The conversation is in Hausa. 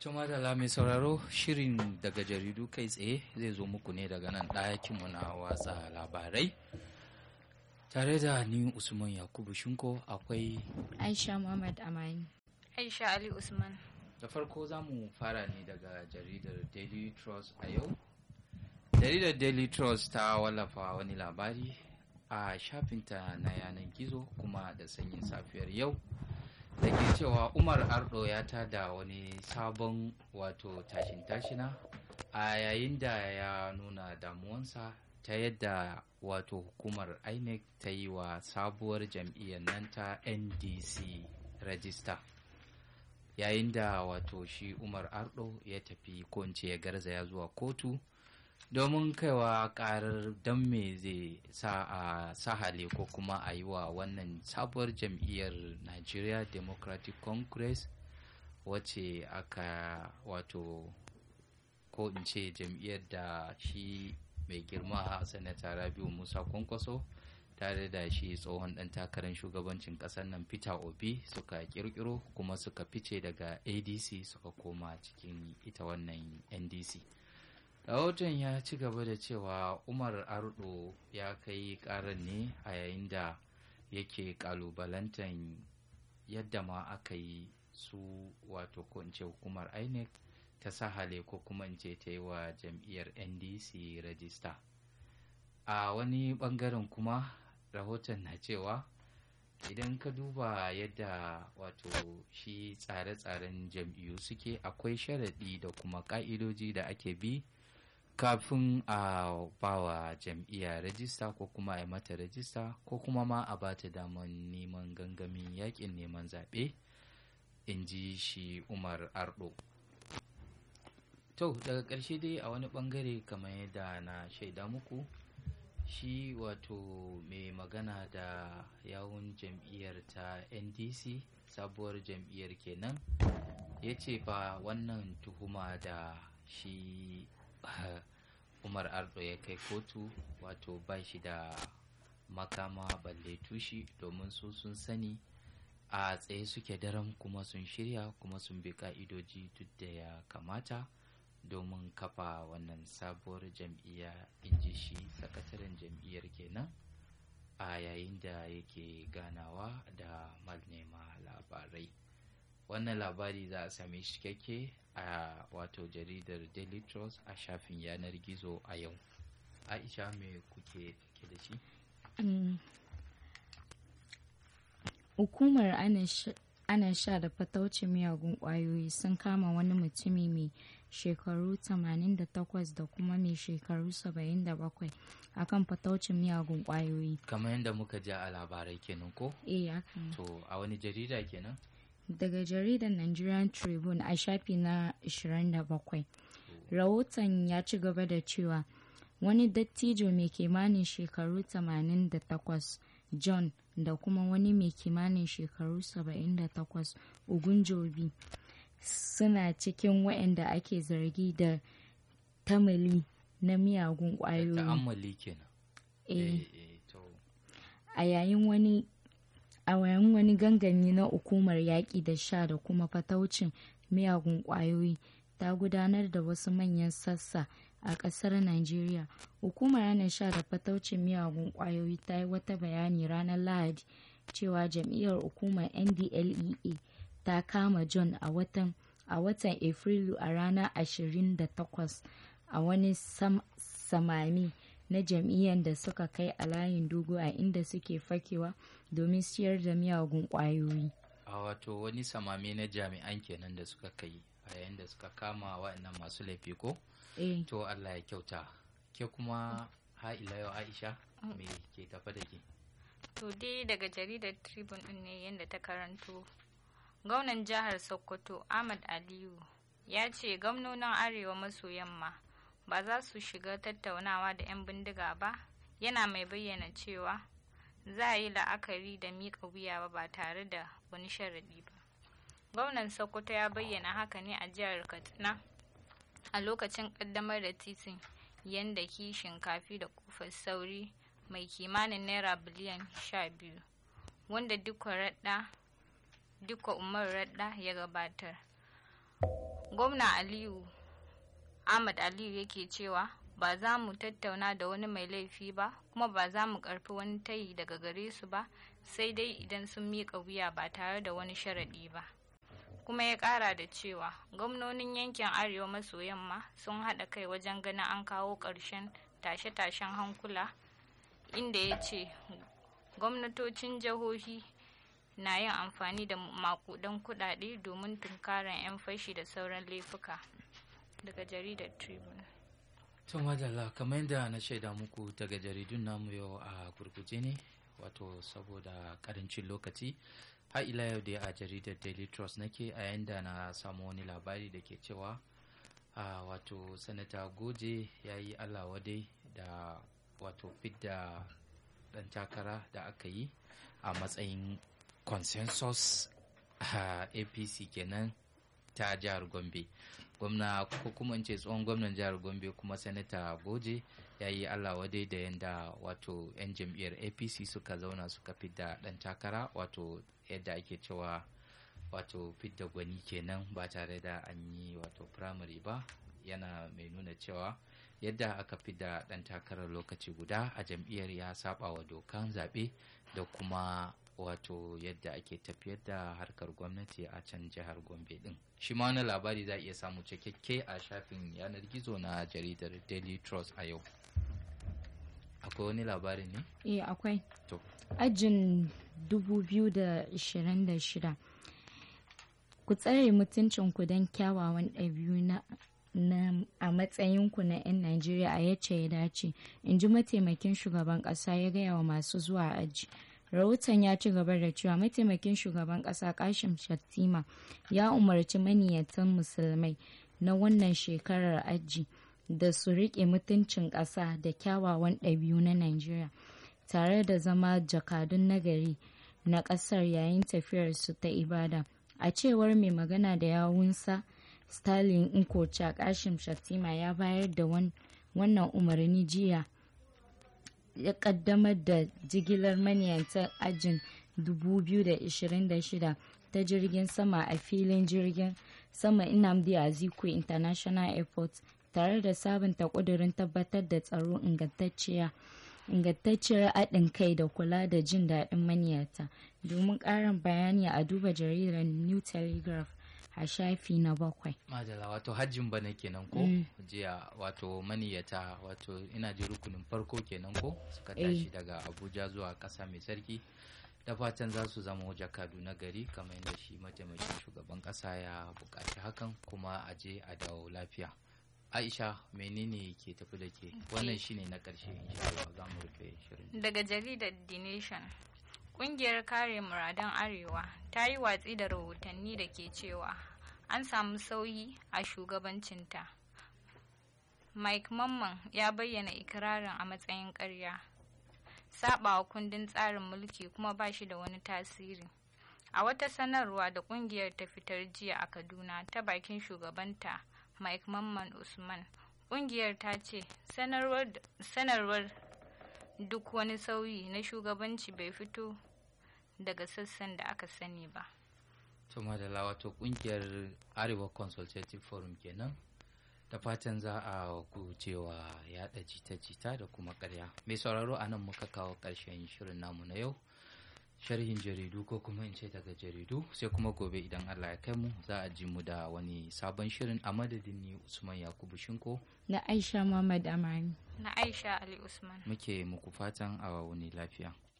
Tuma da mai sauraro shirin daga jaridu kai tsaye zai zo muku ne daga nan ɗakinmu na watsa labarai. Tare da ni Usman Yakubu Shinko akwai Aisha Muhammad Amani. Aisha Ali Usman. da farko za mu fara ne daga jaridar Daily Trust a yau. Jaridar Daily Trust ta wallafa wani labari a shafinta na yanar gizo kuma da sanyin safiyar yau. da ke cewa umar ardo ya tada wani sabon wato tashin tashina a yayin da ya nuna damuwansa ta yadda wato hukumar inec ta yi wa sabuwar jam'iyyar nan ta ndc rajista yayin da wato shi umar ardo ya tafi ko ya garzaya zuwa kotu domin kaiwa karar don me zai sa a sahale ko kuma a yi wa wannan sabuwar jam'iyyar nigeria democratic congress wacce aka wato ko in ce jam'iyyar da shi mai girma sanata rabiu musa kwankwaso tare da shi tsohon dan takarar shugabancin kasar nan peter obi suka kirkiro kuma suka fice daga adc suka koma cikin ita wannan ndc rahoton ya ci gaba da cewa umar ardo ya kai karar ne a yayin da yake kalubalantan yadda ma aka yi su wato ko ce hukumar inec ta sahale ko kuma in ce ta yi wa jam'iyyar ndc rajista a wani bangaren kuma rahoton na cewa idan ka duba yadda wato shi tsare-tsaren jam'iyyu suke akwai sharaɗi da kuma ƙa'idoji da ake bi kafin a bawa jam'iyya rajista ko kuma a mata rajista ko kuma ma a bata damar neman gangamin yakin neman zaɓe in ji shi umar ardo to daga ƙarshe dai a wani ɓangare kamar yadda na shaida muku shi wato mai magana da yawun jam'iyyar ta ndc sabuwar jam'iyyar kenan ya ce fa wannan tuhuma da shi umar ardo ya kai kotu wato ba shi da makama balle tushi domin su sun sani a tsaye suke daren kuma sun shirya kuma sun bi ka'idoji duk da ya kamata domin kafa wannan sabuwar jam'iyya in ji shi sakataren jam'iyyar kenan a yayin da yake ganawa da malnema labarai wannan labari za a same shi cikakke a wato jaridar daily trust a shafin yanar gizo a yau aisha me kuke take da shi hukumar ana sha da fataucin miyagun kwayoyi sun kama wani mutumi mai shekaru 88 da kuma mai shekaru 77 akan fataucin miyagun kwayoyi kamar yadda muka ji a labarai kenan ko eh haka to a wani jarida kenan daga jaridar Nigerian Tribune a shafi na 27. Rahoton ya ci gaba da cewa wani dattijo mai kimanin shekaru 88 John da kuma wani mai kimanin shekaru 78 Ogunjobi suna cikin waɗanda ake zargi da tamali na miyagun ƙwayoyi. ta'ammali kenan Eh, eh to a yayin wani a yayin wani gangami na hukumar yaƙi da sha da kuma fataucin miyagun ƙwayoyi ta gudanar da wasu manyan sassa a ƙasar Najeriya. Hukumar hana sha da fataucin miyagun ƙwayoyi ta yi wata bayani ranar Lahadi cewa jam'iyyar hukumar NDLEA ta kama John a watan a watan Afrilu a ranar 28 a wani sam, samami na jam'iyyar da suka kai a layin dogo a inda suke fakewa domin siyar da miyagun ƙwayoyi. a wato wani samame na jami'an kenan da suka kai a yayin da suka kama waɗannan masu laifi ko Eh, to Allah ya kyauta ke kuma ha ila yau Aisha me ke tafa da ke To dai daga jaridar Tribune ɗin ne yadda ta karanto. Gwamnan jihar Sokoto Ahmad Aliyu ya ce gwamnonin Arewa maso yamma ba za su shiga tattaunawa da 'yan bindiga ba yana mai bayyana cewa za a yi la'akari da miƙa wuya ba ba tare da wani sharaɗi ba. Gwamnan Sokoto ya bayyana haka ne a jihar Katsina a lokacin ƙaddamar da titin yanda kishin kafi da kofar sauri mai kimanin naira biliyan sha biyu wanda duka radda duka umar radda ya gabatar gwamna aliyu ahmad aliyu yake cewa ba za mu tattauna da wani mai laifi ba kuma ba za mu karfi wani tayi daga gare su ba sai dai idan sun miƙa wuya ba tare da wani sharaɗi ba kuma ya ƙara da cewa gwamnonin yankin arewa maso yamma sun haɗa kai wajen ganin an kawo ƙarshen tashe-tashen hankula inda ya ce gwamnatocin jihohi na yin amfani da makudan kudade domin tunkaran 'yan fashi da sauran laifuka daga jaridar tribune to madalla kamar yadda na shaida muku daga jaridun namu yau a gurguje ne wato saboda karancin lokaci har ila yau dai a jaridar daily trust nake a yayin da na samu wani labari da ke cewa a wato sanata goje ya yi allah wadai da wato fidda dan takara da aka yi a matsayin consensus a apc kenan ta jihar gombe gwamna ko kuma ce tsohon gwamnan jihar gombe kuma sanata goje ya yi allah wadai da yadda wato 'yan jam'iyyar apc suka zauna suka fidda dan takara wato yadda ake cewa wato fidda gwani kenan ba tare da an yi wato primary ba yana mai nuna cewa yadda aka fidda dan takarar lokaci guda a jam'iyyar ya saba wa dokan zaɓe da kuma wato yadda ake tafiyar da harkar gwamnati a can jihar gombe din shi ma wani labari za a iya samu cikakke a shafin yanar gizo na jaridar daily trust a yau akwai wani labari ne eh akwai to ajin 2026 ku tsare mutuncinku don kyawawan ɗabi'u na na a matsayinku na 'yan Najeriya a yace ya dace, in ji mataimakin shugaban ƙasa ya gaya wa masu zuwa aji. Rahoton ya ci gaba da cewa mataimakin shugaban ƙasa Kashim Shattima ya umarci maniyatan musulmai na wannan shekarar aji da su riƙe mutuncin ƙasa da kyawawan ɗabi'u na Najeriya tare da zama jakadun nagari na ƙasar yayin tafiyarsu ta ibada. A cewar mai magana da yawunsa, Stalin Nkocha Kashim Shattima ya bayar da wannan umarni jiya ya kaddamar da jigilar maniyantar ajin 2026 ta jirgin sama a filin jirgin sama Nnamdi Azikwe International Airport tare da sabunta kudurin tabbatar da tsaro ingantacciyar haɗin kai da kula da jin daɗin maniyata domin ƙarin bayani a duba jaridar New Telegraph a shafi na bakwai. Madala wato hajjin bana kenan ko jiya wato maniyata wato ina ji rukunin farko kenan ko suka tashi daga Abuja zuwa ƙasa mai sarki da fatan za su zama jakadu na gari kamar yadda shi mataimakin shugaban ƙasa ya buƙaci hakan kuma a je a dawo lafiya. Aisha menene ke tafi da ke wannan shine na ƙarshe insha Allah za mu rufe shirin. Daga jaridar The Nation Ƙungiyar kare muradan Arewa ta yi watsi da rahotanni da ke cewa an samu sauyi a shugabancinta. Mike Mamman ya bayyana ikirarin a matsayin ƙarya, saɓawa kundin tsarin mulki kuma ba shi da wani tasiri. A wata sanarwa da ƙungiyar ta fitar jiya a Kaduna ta bakin shugabanta Mike Mamman Usman, ƙungiyar ta ce sanarwar duk wani sauyi na shugabanci bai fito daga sassan da aka sani ba. Tuma da wato kungiyar Arewa Consultative Forum kenan da fatan za a gujewa yada jita-jita da kuma karya. Mai sauraro a nan muka kawo ƙarshen shirin namu na yau. Sharhin jaridu ko kuma in ce daga jaridu sai kuma gobe idan Allah ya kai mu za a ji mu da wani sabon shirin a madadin ni Usman Yakubu Shinko. Na Aisha Muhammad Amani. Na Aisha Ali Usman. Muke muku fatan a wani lafiya.